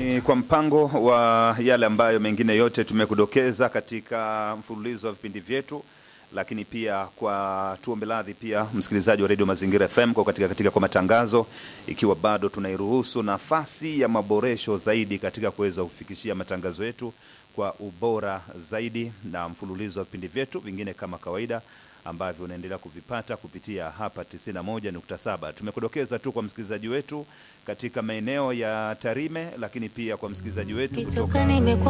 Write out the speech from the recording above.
ni kwa mpango wa yale ambayo mengine yote tumekudokeza katika mfululizo wa vipindi vyetu, lakini pia kwa tuombe radhi pia msikilizaji wa redio Mazingira FM kwa katika, katika kwa matangazo, ikiwa bado tunairuhusu nafasi ya maboresho zaidi katika kuweza kufikishia matangazo yetu kwa ubora zaidi, na mfululizo wa vipindi vyetu vingine kama kawaida ambavyo unaendelea kuvipata kupitia hapa 91.7. Tumekudokeza tu kwa msikilizaji wetu katika maeneo ya Tarime, lakini pia kwa msikilizaji wetu kutoka